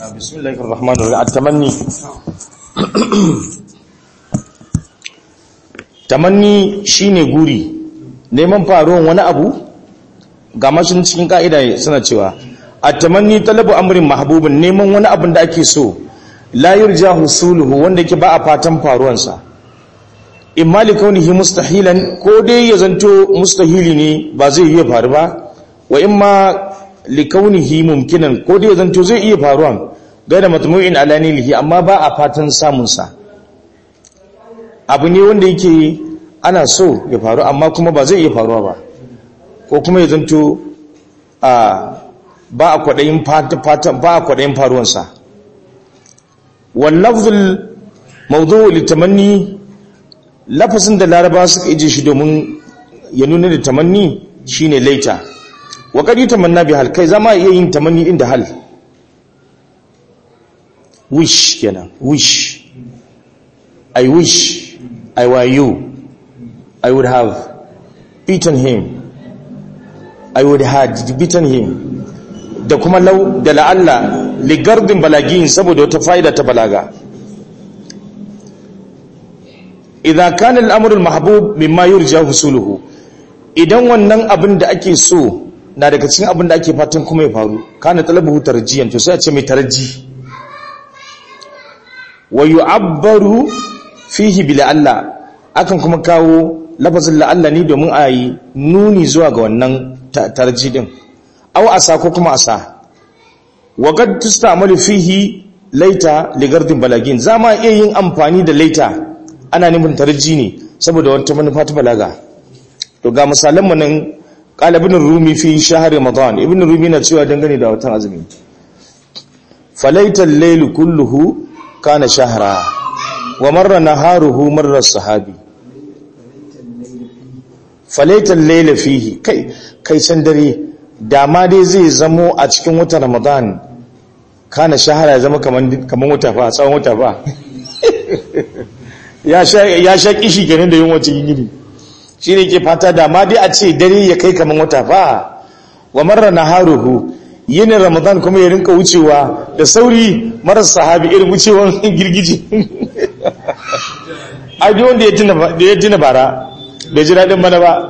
بسم الله الرحمن الرحيم التمني tamanni shine guri neman faruwan wani abu ga mashin cikin ka'ida suna cewa at-tamanni talabu amrin mahbubin neman wani abin da ake so la yurja husuluhu wanda yake ba a fatan faruwansa imma li kaunihi mustahilan ko dai ya zanto mustahili ne ba zai iya faru ba wa imma li kaunihi mumkinan ko dai ya zanto zai iya faruwan gaida matmu'in ala nilihi amma ba a fatan samun sa abu ne wanda yake ana so ya faru amma kuma ba zai iya faruwa ba ko kuma ya zanto a ba a kwaɗayin fatan ba a kwaɗayin faruwansa wallafzul mawdu'u litamanni lafazin da laraba suka ije shi domin ya nuna da tamanni shine laita wa kadi tamanna bi hal kai zama iya yin tamanni din da hal wish kenan wish i wish i were you i would have beaten him i would have beaten him da kuma lau da la'alla ligardin balagin saboda wata fa'ida ta balaga idan kana al'amru al-mahbub mimma yurja husuluhu idan wannan abin da ake so na daga cikin abin da ake fatan kuma ya faru kana talabu tarjiyan to sai a ce mai tarji wa yu'abbaru fihi bi la'alla akan kuma kawo lafazin la'alla ne domin a yi nuni zuwa ga wannan tarji din aw asa ko kuma asa wa qad tustamalu fihi laita ligardin balagin zama iya yin amfani da laita ana nufin tarji ne saboda wata manufa ta balaga to ga misalan mu nan qala ibn rumi fi shahr ramadan ibn rumi na cewa dangane da watan azumi falaita al-layl kulluhu kana shahra wa marra naharuhu marra sahabi falaita al-layl fihi kai kai san dare dama dai zai zamo a cikin watan ramadan kana shahara ya zama kaman kaman wata fa tsawon wata fa ya sha kishi kenan da yin wacce gini shi ne ke fata da ma dai a ce dare ya kai kamar wata fa wa marar na haruhu yinin ramadan kuma ya rinka wucewa da sauri marar sahabi irin wucewan girgiji ai duk wanda ya tuna bara bai ji daɗin mana ba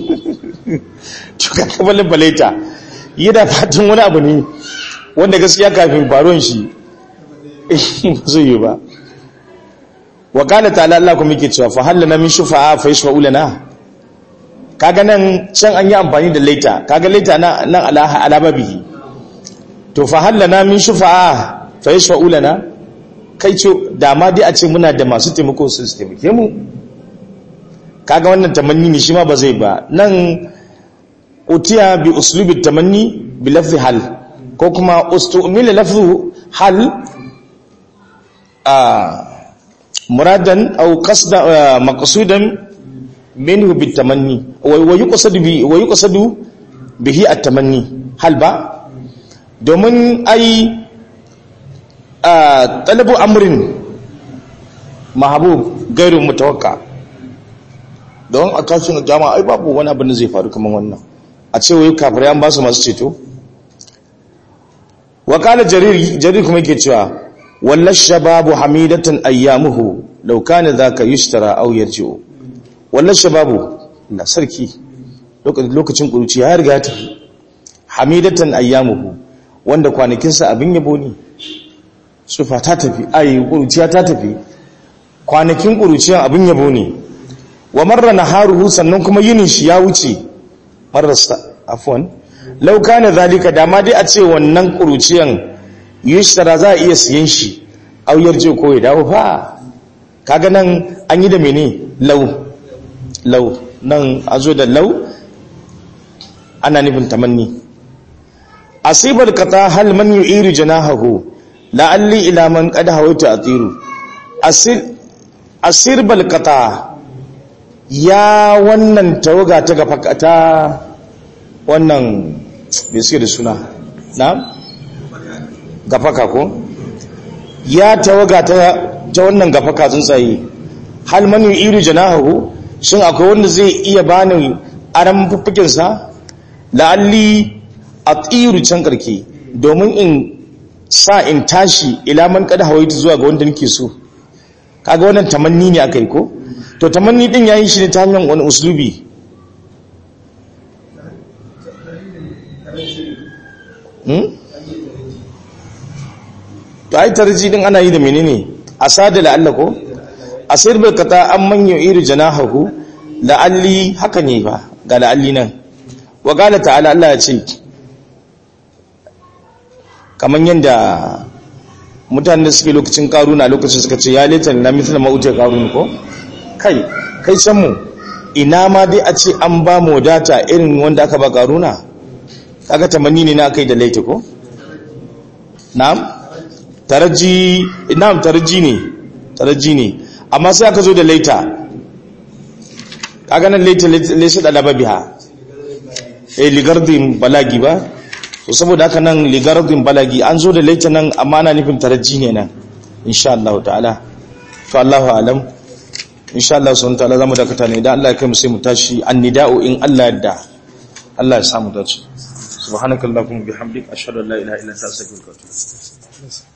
cuka kabalin balaita yi da fatan wani abu ne wanda gaskiya kafin faruwan shi zai yi ba wa qala ta'ala Allah kuma yake cewa fa hallana min shufa'a fa yashfa'u lana kaga nan can an yi amfani da laita kaga laita nan nan ala alababihi to fa hallana min shufa'a fa yashfa'u lana kai ce da ma dai a ce muna da masu taimako su taimake mu kaga wannan tamanni ne shi ma ba zai ba nan utiya bi uslubi tamanni bi lafzi hal ko kuma ustumila lafzu hal a muradan aw qasda maqsudan minhu bitamanni wa yuqsadu bi wa yuqsadu bihi at-tamanni hal ba domin ai talabu amrin mahbub gairu mutawakka don a tashin jama'a ai babu wani abin da zai faru kaman wannan a ce wai kafirai an ba su masu ceto wa qala jarir jarir kuma yake cewa walla shababu hamidatan ayyamuhu law kana dhaka yushtara aw yarji'u walla shababu na sarki lokacin kuruci ya riga ta hamidatan ayyamuhu wanda kwanakin sa abin yabo ne sufa ta tafi ai kuruciya ta tafi kwanakin kuruciyan abin yabo ne wa marra naharuhu sannan kuma yinin shi ya wuce marrasta afwan law kana zalika dama dai a ce wannan kuruciyan yushtara za a iya siyan shi au yarje ko ya dawo fa kaga nan an yi da mene lau lau nan a zo da lau ana nufin tamanni asibar kata hal man yu'iru janahahu la'alli ila man qad hawaitu atiru asir asir bal kata ya wannan tawaga ta gafa ta wannan bai suke da suna na gafaka ko ya tawaga ta ta wannan gafaka tsuntsaye hal man yu'iru janahu shin akwai wanda zai iya bani aran fuffukin sa la'alli atiru can karke domin in sa in tashi ila man kada hawaitu zuwa ga wanda nake so kaga wannan tamanni ne akai ko to tamanni din yayin shi ne ta hanyar wani uslubi hmm? to ai tarji din ana yi da menene asada la'alla ko asir bil qata an man yu'iru janahahu la'alli haka ne ba ga la'alli nan wa qala ta'ala Allah ya ce kaman yanda mutanen da suke lokacin karuna lokacin suka ce ya leta na mithla mauta karun ko kai kai san mu ina ma dai a ce an ba mu wadata irin wanda aka ba karuna kaga tamanni ne na kai da laita ko na'am taraji na'am taraji ne taraji ne amma sai aka zo da laita kaga nan laita laysa da lababiha eh ligardin balagi ba to saboda haka nan ligardin balagi an zo da laita nan amma ana nufin taraji ne nan insha Allah ta'ala to Allahu alam insha Allah subhanahu ta'ala zamu dakata ne idan Allah ya kai mu sai mu tashi annida'u in Allah yadda Allah ya samu dace subhanakallahumma bihamdika ashhadu an la ilaha illa anta astaghfiruka wa atubu